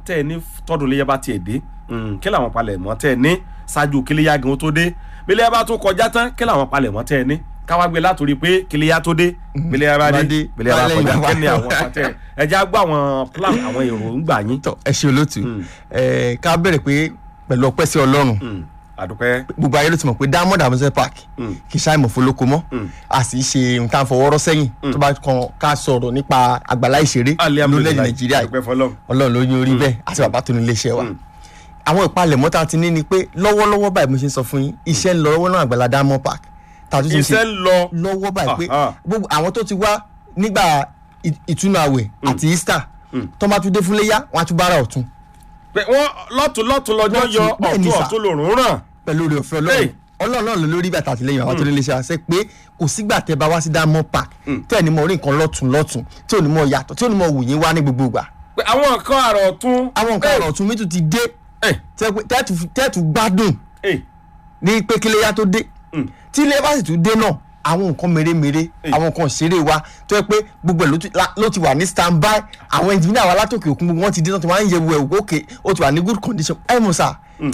tẹ́ ẹ ní tọ́dún iléyà bá tiẹ̀ dé Mm, kí làwọn palẹ̀mọ́ tẹ́ ẹ ní ṣáájú kíléyà gan tó dé bíléyà bá tún kọjá tán kí làwọn palẹ̀mọ́ tẹ́ ẹ ní káwá gbé látòrí pé kíléyà tó dé bíléyà bá dé Bá dé, bíléyà bá bá kọjá lẹ́yìn kí ni wá. àwọn pàtẹ ẹ jẹ́ á gbọ́ àwọn plan àwọn èròǹgbà yín. tọ ẹ ṣe olóòtú ẹ ká bẹ̀rẹ̀ pé pẹ̀lú ọpẹ́ sí ọlọ́run Mm, àdúpẹ́ gbogbo ayé ló ti mọ̀ pé diamond amusement park kì í ṣàìmọ̀ fọlọ́kọ mọ́ a sì ṣe nǹkan fọwọ́rọ́ sẹ́yìn tó bá kan ká sọ̀rọ̀ nípa àgbàlá ìṣeré lórílẹ̀‐èdè nàìjíríà yìí. àdúpẹ́ fọlọ́run. ọlọ́run ló ní orí bẹ́ẹ̀ àti bàbá tó ní iléeṣẹ́ wa àwọn ìpalẹ̀mọ́ tá a ti ní ni pé lọ́wọ́lọ́wọ́ báyìí mo ṣe ń sọ fún yín iṣẹ́ ń lọ lọ́wọ́ náà àgbàlá diamond park tá a tún ti ń ṣe iṣẹ́ ń lọ lọ́wọ́ báyìí pé Ah, ah. gbogbo àwọn tó ti wá nígbà ì- ìtúnu àwẹ̀ àti easter tó máa tún dé fún léyà wọn á tún bára ọ̀tún pé wọ́n lọ́tún lọ́tún lọ́jọ́ Lọ́tún, yọ bẹ́ẹ̀ ni ọ̀tún sà. ọ̀tún lòrùn ràn. pẹ̀lú oore ọ̀fẹ́ Hey. ọlọ́run ọlọ́run náà ló lórí bàtà àtìlẹyìn àwọn tó ní iléeṣẹ́ àṣẹ pé kò sígbà tẹ bá wá sí diamond park tẹ́ ẹ̀ ní mọ̀ orí nǹkan lọ́tún lọ́tún tí ò ní mọ̀ yàtọ̀ tí ò ní mọ̀ wù yín wá ní gbogbo ìgbà pé àwọn nǹkan àrà ọ̀tún. àwọn nǹkan ọ̀rọ̀ ọ̀tún mi tún ti dé ẹ̀ tẹ́ pé- tẹ́ẹ̀tù tẹ́ẹ̀tù gbádùn ẹ̀ ní pé kíléyà tó dé tí ilé bá sì tún dé náà àwọn nǹkan mèremère àwọn nǹkan ìṣeré wa tó yẹ pé gbogbo ẹ̀ ló ti- la- ló ti wà ní stand by àwọn engineer wa látòkè òkun gbogbo wọn ti dé náà tí wọ́n á ń yẹ wo ẹ̀wò òkè ó ti wà ní good condition ẹ̀ mọ̀ sá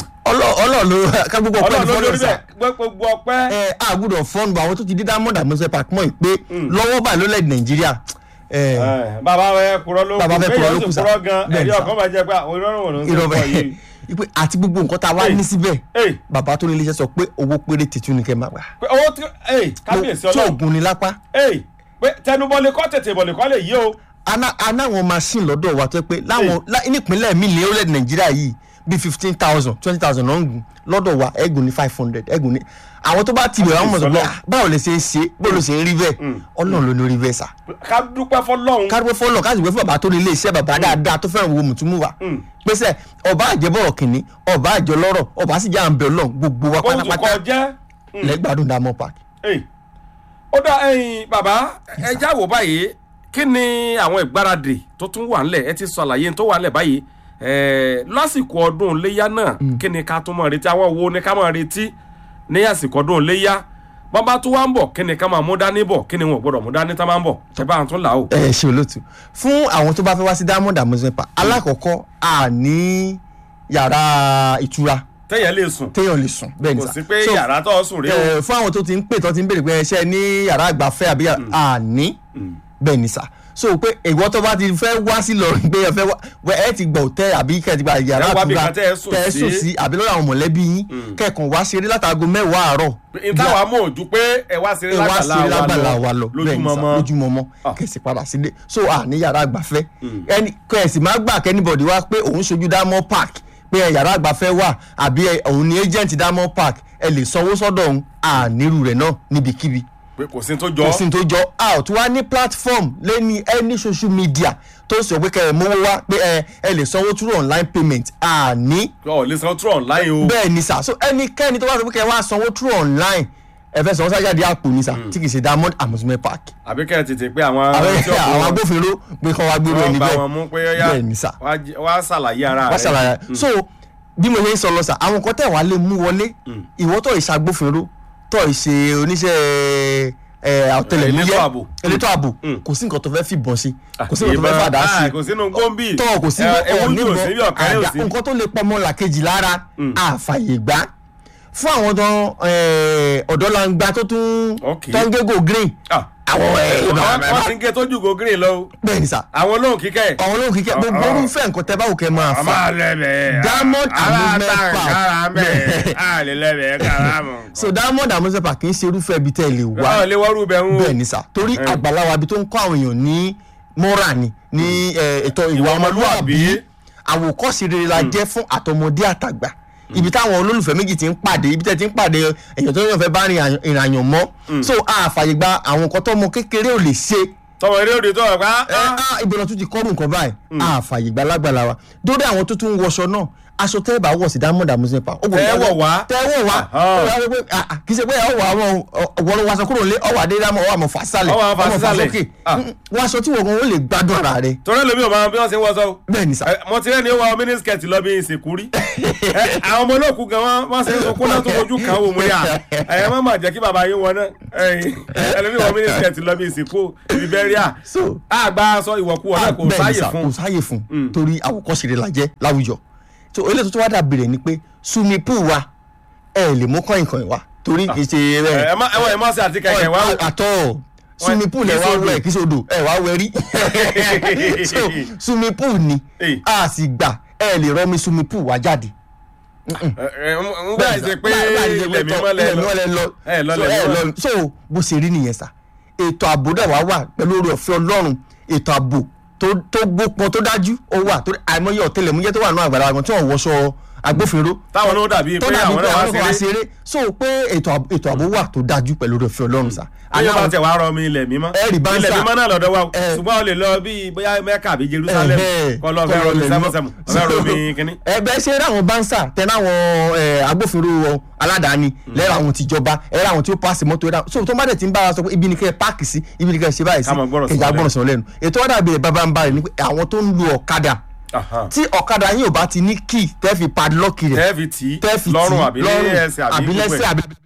ọlọ́ọ̀ ló ká gbogbo ọpẹ́ ọlọ́run ló ìfọ́nà lórí sá bẹ́ẹ̀ gbé gbogbo ọpẹ́. ẹ àgùdọ̀ fọ́ọ̀nù bá àwọn tó ti dé diamond amusement park mọ́ ì pé lọ́wọ́ báyìí ló lẹ́ẹ̀dì nàìjíríà ẹ, Ẹ̀, bàbá fẹ́ kúrọ́ ló Bàbá fẹ́ kúrọ́ ló kù kù sà. kúrọ́ gan Bẹ́ẹ̀ ẹ̀rí ni sà. ọkàn máa jẹ́ pé àwọn ìrọ̀rùn wò ló ń sọ irọ́ fún ọ yìí. bẹ́ẹ̀ ipe àti gbogbo nǹkan tá a wá Hey. ní síbẹ̀ Hey. bàbá tó ní iléeṣẹ́ sọ pé owó péré tètú ni kẹ́ máa gbà pé owó tí ẹ̀ kábíyèsí tí ọlọ́run oògùn ni lápá ẹ̀ pé tẹnubọ́lé kọ́ tètè bọ̀lẹ̀ kọ́ lè yí o. aná anáwọn machine lọ́dọ̀ wa tó yẹ pé láwọn lá- nípínlẹ̀ mi ní orílẹ̀-èdè nàìjíríà yìí bíi fifteen thousand twenty thousand náà ń gùn lọ́dọ̀ wa ẹ̀gùn ní five hundred ẹ̀gùn ní àwọn tó bá ti bẹ̀rẹ̀ àwọn mọ̀ sọ pé Ọlọ́run. "Ah, báwo lè ṣe é ṣe báwo ló ṣe ń rí bẹ́ẹ̀ ọlọ́run ló ní orí bẹ́ẹ̀ sà ká dúpẹ́ fọlọ́run. kárìpẹ́ fọlọ́ káàsì wẹ́ fún bàbá tó ní ilé iṣẹ́ bàbá dáadáa tó fẹ́ràn wo mùtúmù wa pèsè ọba àjẹbọ̀rọ̀ kìnní ọba àjọlọ́rọ̀ ọba sì jẹ́ à ń bẹ̀ ọlọ́run gbogbo wa ohun tó kọ pátápátá jẹ́. lẹ́gbàdùn diamond park. Ẹ̀, ó dá ẹyin bàbá ẹ já wò báyìí kí ni àwọn ìgbáradì tó tún wà ńlẹ̀ ẹ ti sọ àlàyé tó wà ńlẹ̀ báyìí ẹ lásìkò ọdún iléyá náà kí ni ká tún máa retí àwọn wo ni ká máa retí ní àsìkò ọdún iléyá bọ́n bá tún wá ń bọ̀ kí ni ká máa mú dání bọ̀ kí ni wọn ò gbọ́dọ̀ mú dání tá máa ń bọ̀ ṣe bá àwọn tún là ó. ẹ ṣe olóòtú fún àwọn tó bá fẹ́ wá sí diamond amusement park alákọ̀ọ́kọ́ a ní yàrá ìtura tẹ́yẹ̀ lè sùn téèyàn lè sùn bẹ́ẹ̀ ni kò sà sí pé So, yàrá tó sùn rí o. ẹ, fún àwọn tó ti ń pè tó ti ń béèrè pé ẹṣẹ ní yàrá àgbàfẹ́ àbí yàrá a ní bẹ́ẹ̀ ni sà so pé ìwọ tó bá ti fẹ́ wá sí lọ́rùn pé ẹ fẹ́ wá wẹ- ẹ ti gbọ́ òtẹ́ àbí kẹ́ ẹ ti gba yàrá Ẹ wá bí àtura kan tẹ́ ẹ sùn tẹ́ ẹ sí. sùn sí àbí lọ́dọ̀ àwọn mọ̀lẹ́bí yín kẹ́ẹ̀kan wá ṣeré látàgò mẹ́wàá àárọ̀ ìtawà mọ̀ ojú pé ẹ wá sí ẹ wá ṣeré lágbàlá wa lọ bẹ́ẹ̀ ni sà, lójúmọmọ lójúmọmọ Ah. kẹsì padà sílé so à ní yàrá àgbàfẹ́ ẹni kẹsì má gbà kẹ́nìbọ̀dì wá pé òun ṣojú diamond park pé ẹ yàrá àgbàfẹ́ wà àbí ẹ- òun ni agent diamond park ẹ lè sanwó sọ́dọ̀ òun ànírú rẹ̀ náà níbikíbi pé kò sí tó jọ kò sí ní tó jọ a ò tún wá ní platform lẹ́ni any social media tó sọ pé kẹ́ ẹ mówó wá pé ẹ ẹ lè sanwó through online payment àní ọ lè san true online o. bẹ́ẹ̀ ni sà so ẹnikẹ́ni tó bá sọ pé kẹ́ ẹ wá sanwó through online ẹ fẹ́ sanwó sájáde àpò ni sà tí kì í ṣe diamond amusement park àbí kẹ́ ẹ tètè pé àwọn àwọn tí ọkọ̀ àwọn wọn- agbófinró pé kọ́ wá gbéró wọ́n ẹni bá bẹ́ẹ̀ wọn mú pé yá bẹ́ẹ̀ ni sà wá jí- wá ṣàlàyé ara wọ́n rẹ̀ ṣàlàyé so bí mo ṣe ń sọ lọ sà àwọn kan tẹ̀ wá lè mú wọlé ìwọ tó ìṣe agbófinró tó ìṣe oníṣẹ́ ẹ, ọ̀tẹlẹ̀múyẹ́ Elétò ààbò. elétò ààbò kò sí nǹkan tó fẹ́ fìbọn sí kò sí nǹkan tó fẹ́ Ìbọn- fàdá sí ah, kò sínú gómìnì tọ́ kò sí ewu ní níbọn òsì bí ọ̀kẹ́rẹ́ àdá òsì. nǹkan tó lè pọmọ làkejì lára àfàyè gbá fún àwọn tó ọ̀dọ́langba tó tún Ok. tó ń gégó green Ah, àwọn ẹ̀ wọ́n wọ́n ti ń gé tójú go green lọ o. bẹ́ẹ̀ ni sà àwọn olóhùn kíkẹ́ àwọn olóhùn kíkẹ́ gbogbo Ah, ah. orúfẹ́ nǹkan tẹ́ báwo kẹ́ máa a fà máa lẹ́bẹ̀ẹ́ Diamond Amusement Park. kára mẹ́ a lè lẹ́bẹ̀ẹ́ kára mọ̀. so diamond amusement park kì í ṣe irúfẹ́ ibi tẹ́ ẹ lè wá wọ́n lé wọ́rú bẹ̀ ń bẹ́ẹ̀ ni sà torí àgbàláwa ibi tó ń kọ́ àwọn èèyàn ní mọ́ra ni ní eh, ètò ìwà Ìwà ọmọlúwàbí ọmọlúwàbí. àwòkọ́ṣe rere la jẹ́ fún àtọmọdé àtàgbà ibi táwọn olólùfẹ́ méjì ti ń pàdé ibi tẹ́ ti ń pàdé èèyàn tó yàn fẹ́ bá rìn àyàn- ìrìnàyàn mọ́ so àfàyè gba àwọn nǹkan tọ́mọ kékeré ò lè ṣe tọmọ eré òde tó wà pa. ẹ á ìbọn tún ti kọ́rù nǹkan báyìí àfàyè gba lágbàlá wa dórí àwọn tó tún ń wọṣọ náà aṣọ tẹ́ ẹ bá wọ̀ sí diamond amusement park. ó gbọ́dọ̀ Tẹ́ ẹ wọ̀ wá. tẹ́ ẹ wọ̀ wá Ahán. Ó wá wípé, ah, ah, kì í ṣe pé ẹ wọ̀ àwọn ọ̀wọ́n wàṣọ kúrò lé ọwọ́ adé dámọ̀ ọwọ́ àmọ̀ fàṣálẹ̀ Ọwọ́ àmọ̀ fà sísàlẹ̀. sókè Ah. Mm, wọ́n aṣọ tí wọ́n gan ó lè gbádùn ara rẹ̀ torí ẹlòmíì ò máa bí wọ́n ṣe ń wọ́sọ o. bẹ́ẹ̀ ni sà Ẹ, mo ti rẹ́ ni ó wọ mínísíkẹ̀tì lọ bí ìsìnkú rí Ẹ, àwọn ọmọ olóòkú gan wọn wọn ṣe ń sunkún náà tó fojú kan wò mú ní à ẹ má má jẹ́ kí bàbá yín wọn náà ẹlẹ́ni wọn mínísítẹ̀ ti lọ bí ìsìnkú ibi bẹ́ríà So- àgbà sọ ìwọ̀kú wọn náà kò bẹ́ẹ̀ ni sáyè sà, fún kò sáyè fún torí àwòkọ́ṣe rẹ̀ la jẹ́ láwùjọ so eléyìí tó tún wá dàbí rẹ̀ ni pé swimming pool wa ẹ lè mú kọ́yìn kọ́yìn wa torí kì í ṣe ẹ má ẹ wọ́n ẹ má ṣe àti kẹ̀kẹ́ wá wò. àtọ̀ swimming pool ẹ kì í wá sódò. wẹ̀ kí sódò ẹ wá wẹ̀ rí so swimming pool ni Eh. a sì gbà ẹ lè rọmi swimming pool wá jáde ẹ ẹ ń gbà ṣe pé ilẹ̀ mímọ́ lẹ lọ lẹ lọ ẹ lọ So, lẹ̀ ẹ mímọ́. lọ so bó ṣe rí nìyẹn sà ètò ààbò dẹ̀ wá wà pẹ̀lú oore ọ̀fẹ́ ọlọ́run ètò ààbò tó tó gbópọn tó dájú ó wà tó àìmọye ọ̀tẹlẹ̀múyẹ́ tó wà nínú àgbàlá wọn tí wọ́n wọṣọ agbófinró táwọn náà dàbí tó pé dàbí àwọn pé náà wá àwọn kan wá ṣeré ṣeré so pé ètò ààbò- ètò ààbò wà tó dájú pẹ̀lú oore ọ̀fẹ́ ọlọ́run sà ayé bá Àwọn- tẹ wàá rọ mi ilẹ̀ mímọ́ Ẹ rí báńsà. ilẹ̀ mímọ́ náà lọ́dọ̀ wa o. Ẹ. ṣùgbọ́n o lè lọ bí bóyá mẹ́kà àbí jerusalem Ẹ̀hẹ́. kọ́ lọ fẹ́ rọ mi Kọ́ lọ sẹ́mọ́sẹ́mọ́ lẹ̀ fẹ́ rọ mímọ́. mi kínní. ẹgbẹ́ ṣe ráwọn bánsà tẹ́lẹ̀ àwọn eh, agbófinró wọn aládàáni lẹ́rọ àwọn tìjọba ẹ̀rọ àwọn tí ó pàṣẹ mọ́tò ẹ̀rọ so tó má dẹ̀ ti ń bá wa sọ pé ibi ni kẹ́ ẹ páàkì sí ibi ni kẹ́ ẹ ṣe báyìí sí Ká máa gbọ́rọ̀ sí kẹjà wọn gbọ́rọ̀ sọ lẹ́nu ètò ọ̀dà ìbílẹ̀ bàbá ń bá rẹ̀ ni pé àwọn tó ń lo ọ̀kadà Aha. tí ọ̀kadà yín ò bá ti ní key tẹ́ fi padlock rẹ̀ tẹ́ẹ̀fì tí tẹ́ fi tì lọ́rùn í àbí ní ẹsẹ̀ àbí àbí gbogbo lẹ́sẹ̀ ẹ̀. àbí